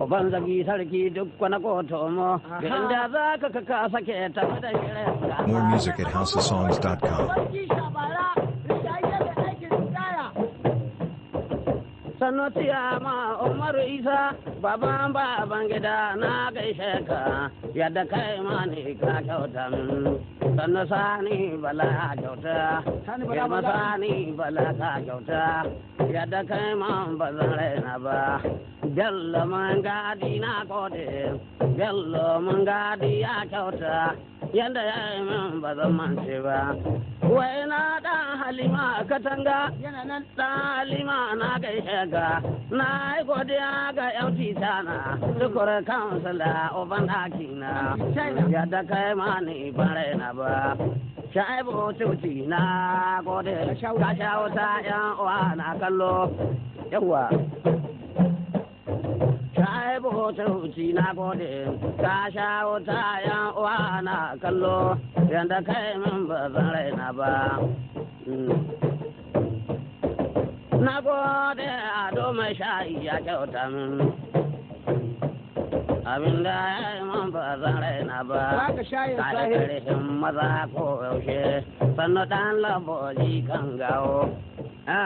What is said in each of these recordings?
Uban zagi sarki duk wani koto mo, inda za ka kaka sake ta da shirin More music at houseofsongs.com. Sarki Shabara, Rijaye da aikin ritaya. sannu ma umaru isa baban baban gida na gaishe ka yadda kai ma ne ka kyauta min sannu sani bala kyauta Sani Bala yamma Bala. sani bala ka kyauta yadda kai ma ba zan raina ba bello man gadi na gode bello man gadi ya kyauta yadda ya yi min ba zan mance ba wai na dan halima katanga Yana nan Salima na gaishe ga na yi godiya ga yan titana tukur kansila uban ɗaki na yadda kai ma ni bare na ba shaibu tuti na gode ka sha wuta yan uwa na kallo yawa shaibu tuti na gode ka sha wuta yan uwa na kallo yadda kai min ba zan raina ba Mm. Na gode ado mai shayi ya kyauta min. Abin da ya yi man ba zan raina ba. Ba ka shayin Ka da sahi. ƙarfin maza ko yaushe. Sannu ɗan laboji kan gawo. Ah.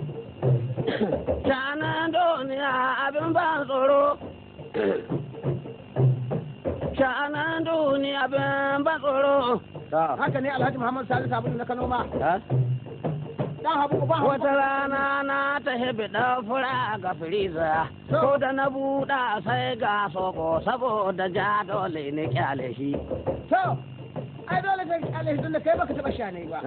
Shanan duniya abin ban tsoro. Shanan duniya abin ban tsoro. haka ne Alhaji Muhammad Salisu Abin na Kano ma. Ah. Dan habu ba Wata rana na ta hebe fura ga firiza, ko da na buɗa sai ga soko saboda ja dole ne kyale shi. To, ai dole kai Alhaji tun da kai baka taɓa sha ne ba.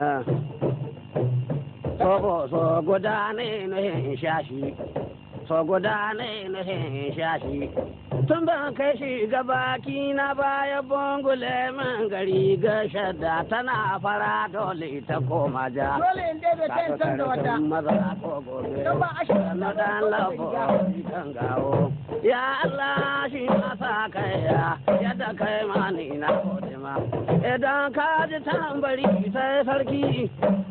Soko so guda ne nuhin sha shi, so guda ne nuhin sha shi. Tun ban kai shi ga baki na baya bungule min gari ga shadda tana fara dole ta koma ja. Dole in dai bai kai in san da wata. maza ko gobe. Don ba a shirin na dan lafo kan gawo. Ya Allah shi masa kaiya yadda kai ma ni na gode ma. Idan ka ji tambari sai sarki.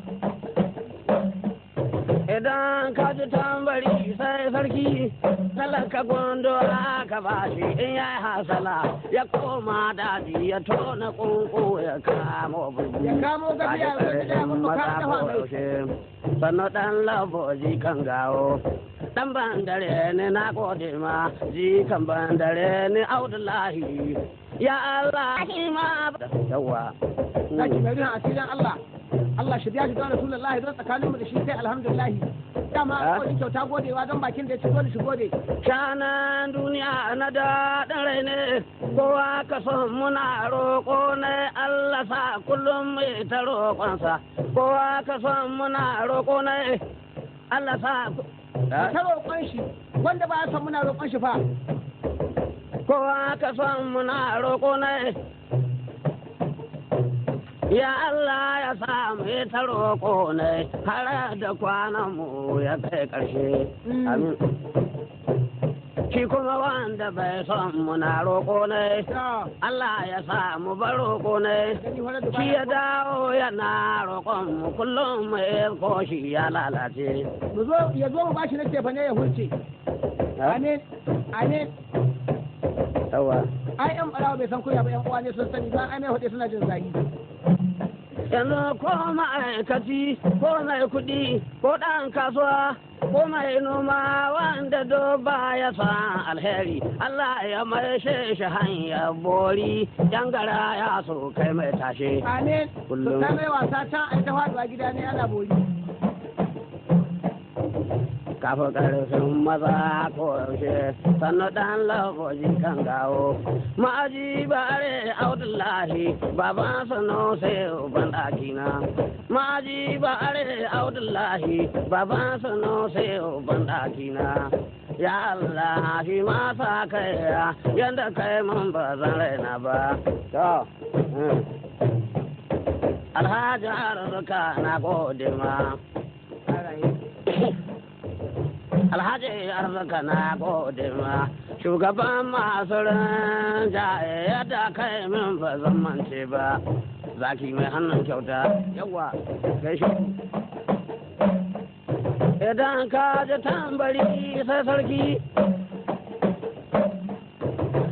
Idan ka ji tambari sai sarki. Talaka gondo aka bashi in ya hasala ya koma daji ya tona kunku ya kamo bugu. Ya kamo gafiya ya zo gida ya babba ka dafa mai. sannu ɗan laboji kan gawo ɗan bandare ne na gode ma ji kan bandare ne audullahi ya Allah shi ma yawa Zaki mai rihan asirin Allah. Allah shi biya shi don Rasulullahi don tsakaninmu da shi sai alhamdulillahi. Dama Ha? kawai kyauta godewa don bakin da ya ci dole shi gode. shanan duniya na daɗin rai ne kowa ka son muna roƙo ne Allah sa kullum mai ta roƙonsa kowa ka son muna roƙo ne Allah sa Ta roƙon shi wanda ba ya san muna roƙon shi fa. kowa ka son muna roƙo ne ya Allah ya sa mu yi ta roƙo ne har da kwanan mu ya kai ƙarshe Mm. amin shi kuma wanda bai son muna roƙo ne Ya, Allah ya sa mu bar roƙo ne gani wani da shi ya baya. dawo yana roƙon mu kullum mu ko shi ya lalace Mu zo ya zo mu bashi na tefa ne ya hulce. Amin. Amin. yawa Ai yan barawa bai san kuya ba yan uwa ne sun sani ba ai mai hudu suna jin zagi. yanzu ko ma'aikaci ko mai kuɗi ko ɗan kasuwa ko mai noma wanda do ba ya san alheri Allah ya maishe shi hanya bori yan gara ya so kai mai tashe Amin. Kullum. Su ta mai wasa can ai ta faduwa gida ne ana bori. kafin ƙarfin maza ko yaushe sannu ɗan lafoji kan gawo ma'aji bare audullahi baban sano sai uban ɗakina ma'aji bare audullahi baban sano sai uban ɗakina ya Allah shi ma sa kai yadda kai man ba zan raina ba to mm. alhaji arzuka na gode ma alhaji arzika na gode ma shugaban masu rinjaye yadda kai min ba zan mance ba zaki mai hannun kyauta yawa gaishe idan ka ji tambari sai sarki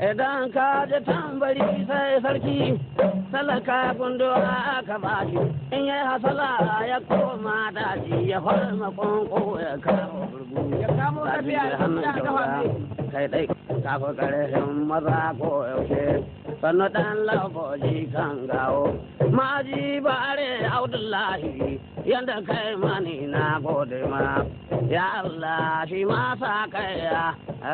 idan ka ji tambari sai sarki talaka gunduwa aka bashi in yi hasala ya koma daji ya farma kwanko ya kawo burgu ya kamo daji tafiya da da hannun kafa jaura ne kai dai kafa karshen maza ko yaushe sannu dan lafoji kan gawo maji bare audullahi yanda kai mani na gode ma ya Allah shi ma sa kai ya eh?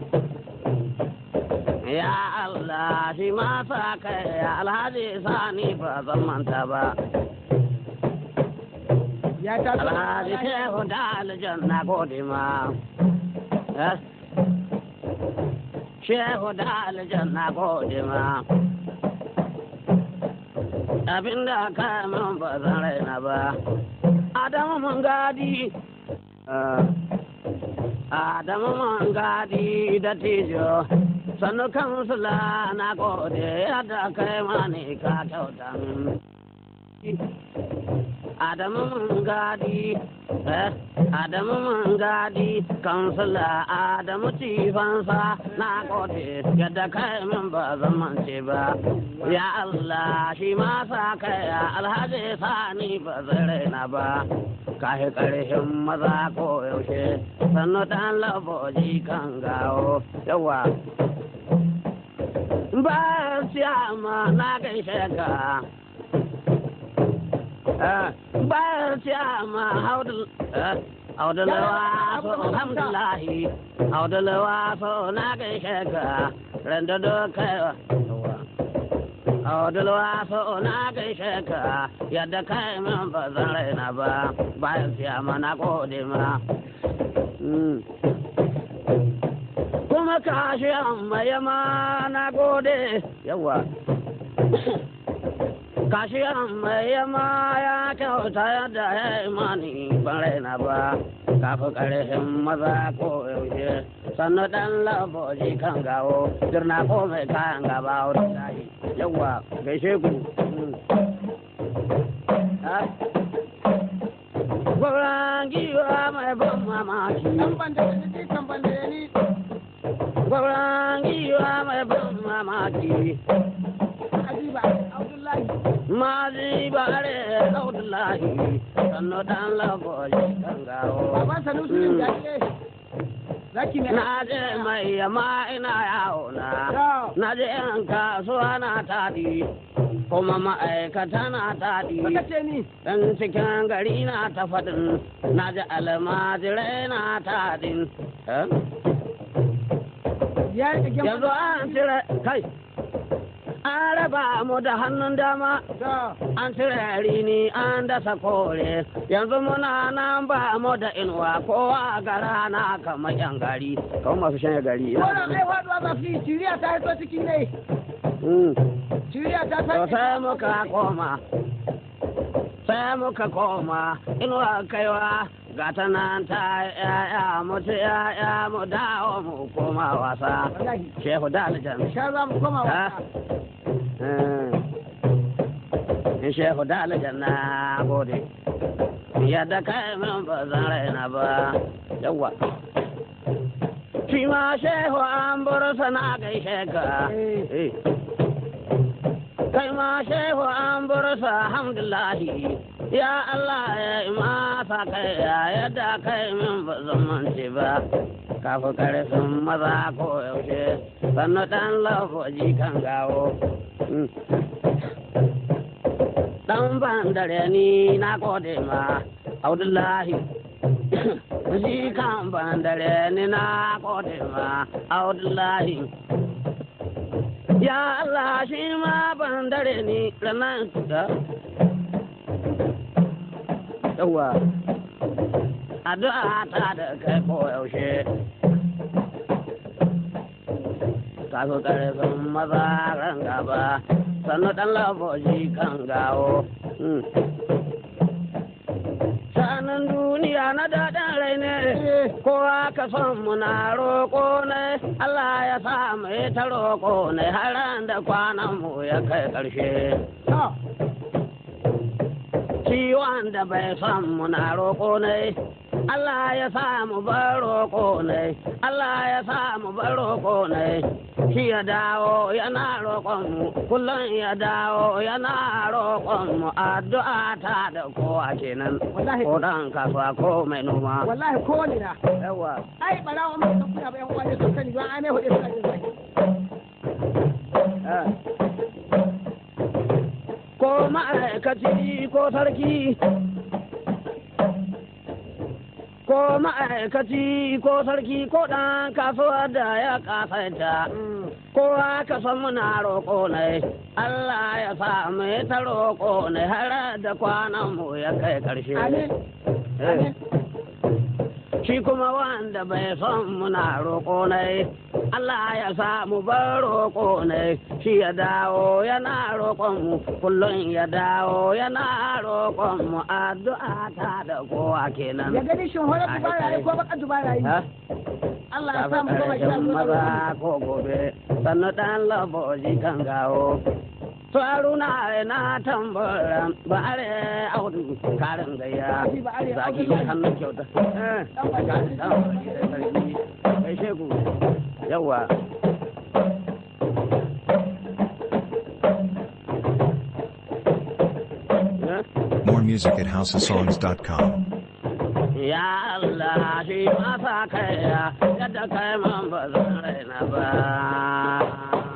ya Allah shi ma sa kai ya alhaji sani ba zan manta ba ya ta alhaji shehu da aljanna gode ma eh? shehu da aljanna gode ma abinda ka min ba zan raina ba adamu mun gadi eh, adamu mun gadi da tijo sannu kansula na gode yadda kai mani ka kyauta min Adamu mun gadi, eh, Adamu mun gadi, kansila Adamu tifansa na gode yadda kai min ba zamance ba. Ya Allah shi ma sa kai ya alhaji sani ba zai raina ba. Kahi ƙarshen maza ko yaushe, sannu ɗan laboji kan gawo, yawa. Ba siyama na gaishe ka. bayar ciyama haudulawa so alhamdulahi haudulawa so na gaishe ka randa doka haudulawa so na gaishe ka yadda kai min ba zan raina ba bayar ciyama na gode ma kuma kashi amma yama na gode yawa kashi mai yama ya kyauta yadda ya imani ban raina ba kafi ƙarshen maza ko yaushe sannu ɗan laboji kan gawo jirna ko mai kayan gaba wurin dahi yawa gaishe ku Gwauran giwa mai ban mamaki. kan banda da ni kan banda da ni Gwauran giwa mai ban mamaki. ajiba abdullahi Mazi bare Abdullahi sannu dan lagoji kan gawo. baban sanusi ne da ke zaki ne Na je mai yama ina yawo na. to Na je yan kasuwa na taɗi kuma ma'aikata na taɗi. baka ce ni Dan cikin gari na ta faɗin na ji almajirai na taɗin. Eh? ya yi ɗagen Yanzu an cire kai. An raba mu da hannun dama to an cire rini an dasa kore yanzu muna nan ba mu da inuwa kowa gara na kamar yan gari kamar masu shanya gari wannan ai faduwa ba fi ciriya ta haito ciki ne Mm. ciriya ta to sai muka koma sai muka koma inuwa kaiwa gata nan ta yaya mutu yaya mu dawo mu koma wasa wallahi shehu da aljan sha za mu koma Ha? wasa in shehu da aljanna gode yadda kai min ba zan raina ba yawa shi ma shehu an bar sana gaishe ka Eh. kai ma shehu an bar sa alhamdulahi ya Allah ya yi masa kai ya yadda kai min ba zan mance ba kafa karfin maza ko yaushe sannu dan lafoji kan gawo Mm. dan ban dare ni na gode ma Abdullahi shi kan ban dare ni na gode ma Abdullahi ya Allah shi ma ban dare ni ranar da yawa addu'a ta da kai ko yaushe ka zo karfin maza ran gaba sannu dan laboji kan gawo Mm. sanin duniya na daɗin rai ne kowa ka son muna roƙo ne Allah ya sa mai ta roƙo ne har da kwanan mu ya kai ƙarshe to ciwon da bai son muna roƙo ne Allah ya sa mu bar roƙo ne Allah ya sa mu bar roƙo ne shi ya dawo yana roƙon mu kullum ya dawo yana roƙon mu addu'a ta da kowa kenan Wallahi. ko dan kasuwa ko mai noma wallahi ko ne na yawa ai barawa mai san kuna ba yan uwa ne sun sani don ai mai hudu suna jin zaki eh. ko ma'aikaci ko sarki ko ma'aikaci ko sarki ko ɗan kasuwa da ya kasaita kowa ka san muna roƙo ne Allah ya sa mu yi ta roƙo ne har da kwanan mu ya kai ƙarshe amin Eh. amin shi kuma wanda bai son muna roƙo ne Allah ya sa mu bar roƙo ne shi ya dawo yana roƙon mu kullum ya dawo yana roƙon mu addu'a ta da kowa kenan ya gani shin horar dubara yi ko baka dubara yi Ha? Allah ya sa mu gama sha Ƙarshen maza ko gobe sannu ɗan laboji kan gawo su haruna na tambara ba are audu karin gayya zaki hannun kyauta Eh, karin dan bari da sarki kai shegu yawa Eh? More music at houseofsongs.com. Ya Allah shi masa kaya yadda kai man ba zan raina ba.